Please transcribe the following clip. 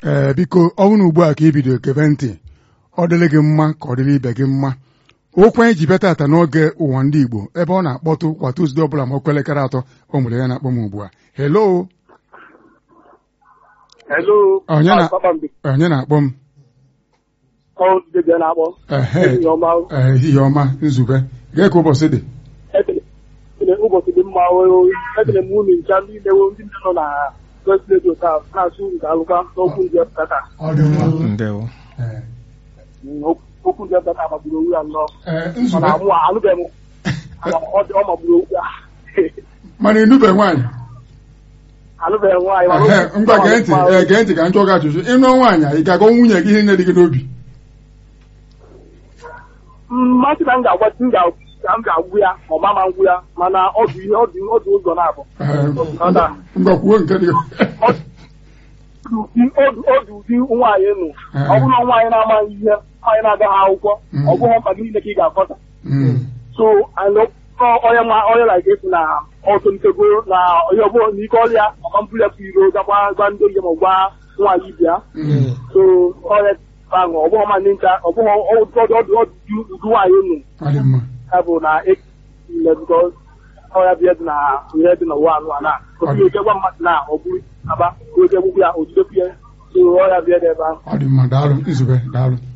ee biko ọ bụrụ na ugbu a ka ị bido kebe ntị ọ dịrị gị mma ka ọ dịrị ibe gị mma okwu anyị ji bịa tata n'oge ụwa ndị Igbo ebe ọ na-akpọtụ kwa Tuzdee ọbụla ma ọkụ elekere atọ o nwere ya na-akpọ m ugbu a hello Hello. Onye na- Ah, Kpakpando. onye na-akpọ m Ọ dịbịa na-akpọ. ehe Ehihie ọma. ee, ehihie ọma nzube gee ka ụbọchị dị Ekele ekele ụbọchị dị mma oo. ekele m unu ncha ndị nne ndị nne nọ na West Radio taa na-asụ unu ga-alụkwa n'okwu ndị epụtata ọ dị mma ndewo Ee, okwu ndị epụtata magburu owu ya nnọọ ee, mana nzube amụ a anụbeghị m Ama ọ dị ọ magburu owu ya mana inube nwaanyị anụbeghị m nwaanyị mana Ehe, okwu- ngwa gee ntị ee, gee ntị ka m chọọ gị ajụjụ ịnụọ nwaanyị ị ga-agwa nwunye gị ihe niile dị gị n'obi mmasị na m ga-agwa m ga- ka m ga-agwụ ya ma ọ ma ma ngwụ ya mana ọ dị ihe ọ dị ọ dị ụzọ na-abụ Ee, ngwa kwuo nke dị ọ dị ụdị ọ dị ụdị nwaanyị nụ ọ bụrụ na nwaanyị na-amaghị ihe nwaanyị na-agaghị akwụkwọ ọ bụghị mkpa gị niile ka ị ga-akọta Mm, so and ọ- onye ma onye na ga-esi na ọtụntego na onye ọbụla na ike ọrịa ọma mbụrụ ya iro gakwa gwa ndị oyi ma gwa nwaanyị bịa mm, so ọrịa ahụ ọ bụghị ma ndị ncha ọ bụghị ọdụ ọdụ ọdụ ụdị nwaanyị nụ ọ dị mma ya bụ na ekile bikos ọrịa bịa dị na ihe dị n'ụwa anụ a na osi ike gwa mmadụ na ọ bụrụ aba oge gbugbu ya ojidekwu ya so ọrịa bịa dị ebe ahụ ọ dị mma daalụ nzube daalụ